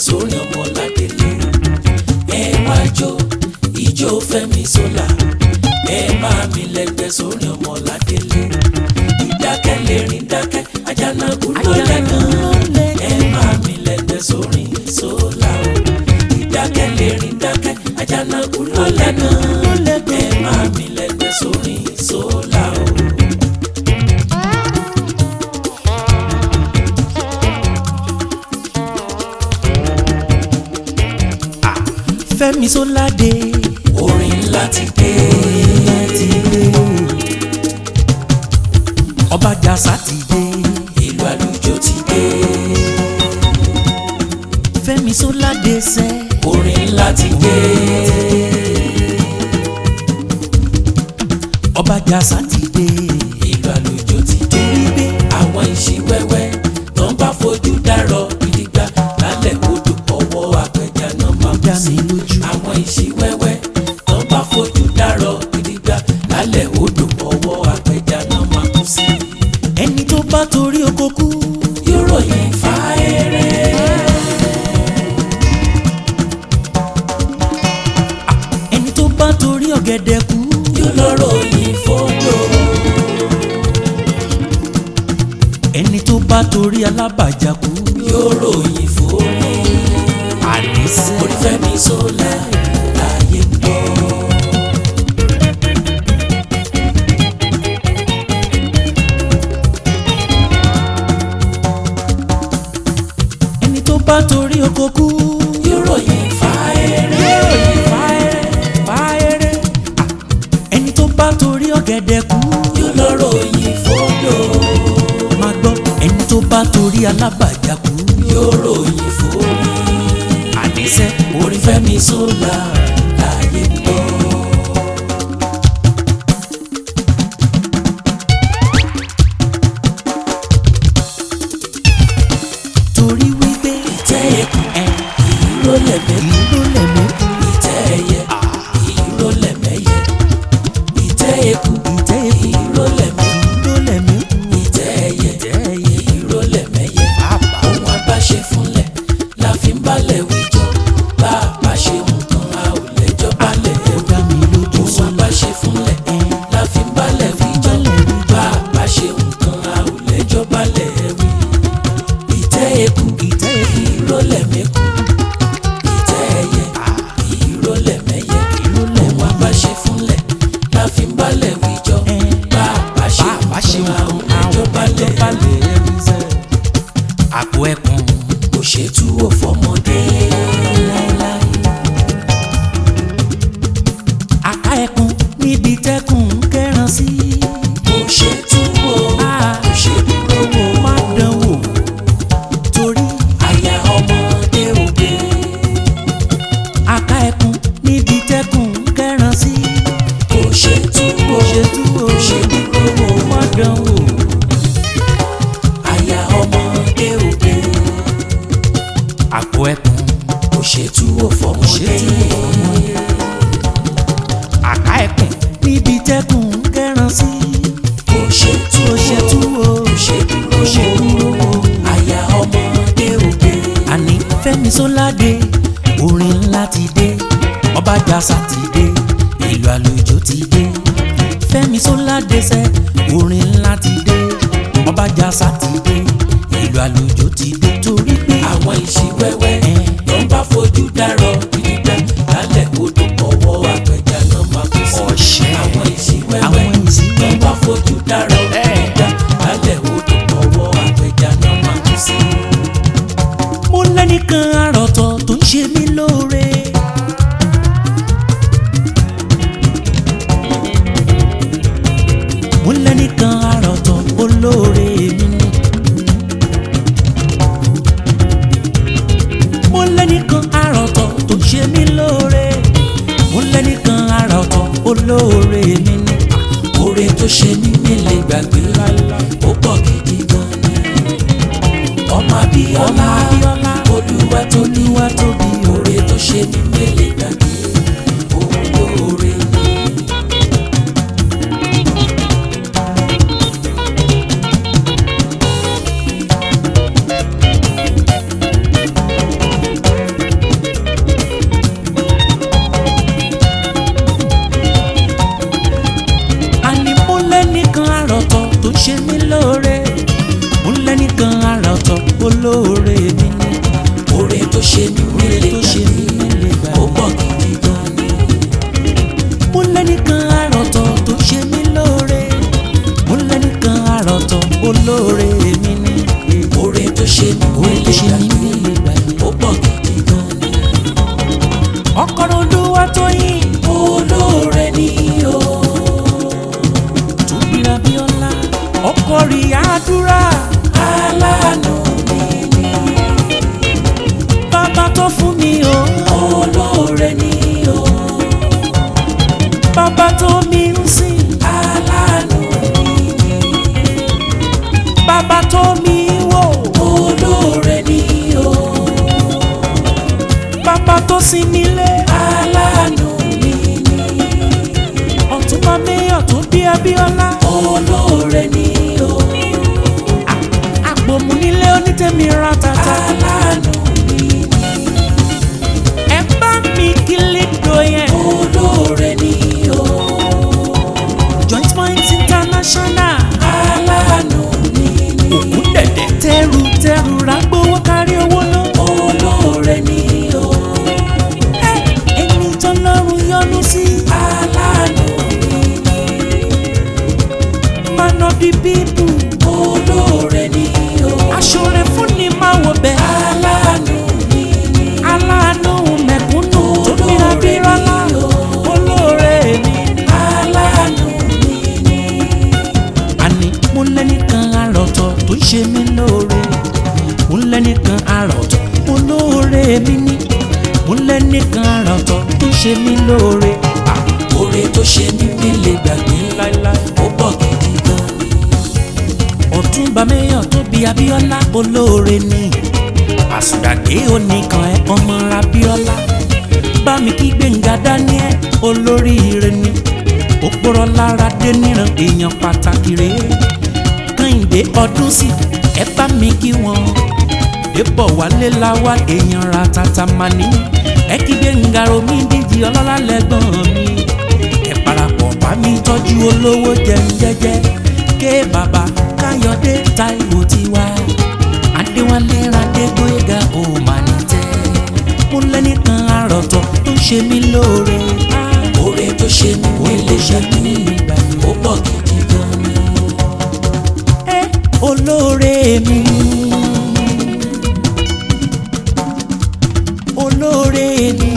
sórí ọmọ ládélé ẹ wá jó ìjó Fẹ́mi Sola ẹ máa mi lẹ́gbẹ́ sórí ọmọ ládélé ìdákẹ́ lè rìn dákẹ́ Àjànàkú ló lẹ́gàn ẹ máa mi lẹ́gbẹ́ sórí Sola o ìdákẹ́ lè rìn dákẹ́ Àjànàkú ló lẹ́gàn ẹ máa mi lẹ́gbẹ́ sórí Sola o. Fẹ́mi Sola dé orin ńlá ti dé láti dé ọba jàsá ti dé ìlú àlùjọ ti dé Fẹ́mi Sola dé sẹ́ orin ńlá ti dé ọba jàsá ti dé ìlú àlùjọ ti dé wípé àwọn ìṣíwẹ́wẹ́ tó ń bá fojú dárọ̀ gidigba lálẹ́ odò ọwọ́ apẹja náà máa kú dá sí mi lójú àwọn ìṣíwẹ́wẹ́ tó ń bá fojú dárọ̀ gidigba lálẹ́ odò ọwọ́ apẹja náà máa kú sí ẹni tó bá torí oko kú yóò ròyìn fáẹ́rẹ́. ẹni tó bá torí ọ̀gẹ̀dẹ̀ kú yóò lọ́rọ̀ yìí fọ́dọ̀. ẹni tó bá torí alábàjá kú yóò ròyìn fórí. àníṣe orí Fẹ́mi Sola láyé ń bọ̀. ẹni tó bá torí oko kú yóò ròyìn fáẹ́rẹ́. ròyìn fáẹ́rẹ́ fáẹ́rẹ́ ẹni tó bá torí ọ̀gẹ̀dẹ̀ kú yóò lọ́rọ̀ yìí fọ́dọ̀. máa gbọ́ ẹni tó bá torí alábàjá kú yóò ròyìn fórí. àníṣe orí Fẹ́mi Sola láyé ń bọ̀. torí wípé ìtẹ́ ẹ̀kú ìró lẹ̀mẹ́kú. ìlú lẹ̀mí ìtẹ́ ẹyẹ ìró lẹ̀mẹ́yẹ. ìtẹ́ ẹ̀kú ìtẹ́ eku ìró lẹ̀mẹ́. ìlú lẹ̀mí ìtẹ́ ẹyẹ ìtẹ́ ẹyẹ ìró lẹ̀mẹ́yẹ. pàápàá ohun abáṣe fúnlẹ̀ la fi ń balẹ̀ wíjọ bá a bá ṣe nǹkan a ò lẹ́jọ́ balẹ̀ ó dá mi lójú ohun sọ́la abáṣe fúnlẹ̀ la fi ń balẹ̀ wíjọ bá a bá ṣe nǹkan a ò lẹ́jọ́ balẹ̀ wí. ìtẹ́ eku ìtẹ́ eku ìró lẹ̀mẹ́kù ìtẹ́ ẹyẹ ìró lẹ̀mẹ́yẹ ohun abáṣe fúnlẹ̀ la fi ń balẹ̀ wíjọ bá a bá ṣe bá a ṣe nǹkan a ò nǹkan lẹ́jọ́ balẹ̀ wí. balẹ̀ ẹ̀rí sẹ́ àpò ẹkùn kò ṣètú ò fọmọdé. láéláé àká ẹkùn níbi tẹ́kùn ń kẹ́ran sí kò ṣètú ò Ah. kò ṣèdúró wò. má dán wò torí àyà ọmọdé òde. àká ẹkùn níbi tẹ́kùn ń kẹ́ran sí kò ṣètú ò ṣètú o kò ṣèdúró wò. má dán wò àyà ọmọdé òde. àpò ẹkùn kò ṣètú ò fọmọdé. ṣètú ò àká ẹkùn níbi tẹ́kùn ń kẹ́ran sí kò ṣètú ó ṣètú o kò ṣèdúró ó ṣèdúró wò. o. àyà ọmọdé òde. àní Fẹ́mi Sola dé orin ńlá ti dé ọba jàsá ti dé ìlú àlùjọ ti dé Fẹ́mi Sola dé sẹ́ orin ńlá ti dé ọba jàsá ti dé ìlú àlùjọ ti dé torí pé àwọn ìṣíwẹ́wẹ́ Eh. ló ń bá fojú dárọ̀ gidigba lálẹ́ odò ọwọ́ apẹja náà máa kú sí. Ọ̀ṣẹ́. àwọn ìṣíwẹ́wẹ́ àwọn ló ń ìsìnkú bá fojú dárọ̀ gidigba lálẹ́ odò ọwọ́ apẹja náà máa kú sí. mo lẹ́nìkan àròtọ̀ tó ń ṣe mí lóore. mo lẹ́nìkan àròtọ̀ olóore mi ni. mo lẹ́nìkan àròtọ̀ tó ń ṣe mí lóore. mo lẹ́nìkan àròtọ̀ olóore mi ni. oore tó ṣe ní nílé gbàgbé ó pọ̀ gidi gan ni. ọmọ Abíọ́lá Abíọ́lá olúwa tó ní olúwa tóbi oore tó ṣe ní nílé gbàgbé òun lóore ni. ọkọ̀rọ̀ olúwa tó yìn olóore ni o tóbi abíọ́lá ọkọ̀ rí àdúrà aláàánú mi ni bàbá tó fún mi o olóore ni o bàbá tó mi ń sìn aláàánú mi ni bàbá tó mi wò olóore ni o bàbá tó sin mi lé aláàánú mi ni ọ̀túnba mẹ́yọ̀ tó bí abíọ́lá olóore ni o àpòmù nílé onítẹ̀mí ra tata aláàánú mi ni ẹ bá mi kí lídò yẹn olóore ni o joint point international aláàánú mi ni òkú dẹ̀dẹ̀ tẹ́rù tẹ́rù rágbówó kárí owó náà. olóore ni o ẹni tó lọ́rùn yọ́nú sí aláàánú mi ni man of the people olóore ni o aṣọre fún ni máa wọ bẹ́ẹ̀ aláàánú mi ni aláàánú mẹ̀kúnnù tó bíra bírọ́lá olóore mi ni. aláàánú mi ni àní mo lẹ́nìkan àròtọ̀ tó ṣe mí lóore mo lẹ́nìkan àròtọ̀ mo lóore mi ní mo lẹ́nìkan àròtọ̀ tó ṣe mí lóore. Ah, oore tó ṣe mí mi lè gbàgbé láíláí. ó pọ̀ gidi gan ni ọ̀túnba mẹ́yàn tó bí abíọ́lá olóore ni àsùdàgbé oníkan ẹ̀ ọmọ abíọ́lá bá mi kí gbẹ̀ngà daniel olóríire ni òpòrọ̀ lára dé níran èèyàn pàtàkì rèé kẹ́hìndé ọdún sí ẹ bá mi kí wọn débọ̀ wálé láwá èèyàn ra tata mani ẹ kí gbẹ̀ngà romi díjì ọlọ́lá lẹ́gbọ̀n mi ẹ parapọ̀ bá mi tọ́jú olówó jẹun jẹ́jẹ́ ké bàbá káyọ̀dé táìwò tiwa adéwálé radégbóyèga ò mà ní tẹ́ mo lẹ́nìkan àròtọ̀ tó ṣe mí lóore oore tó ṣe mí mi lè gbàgbé ó pọ̀ gidi gan ni ẹ olóore mi olóore mi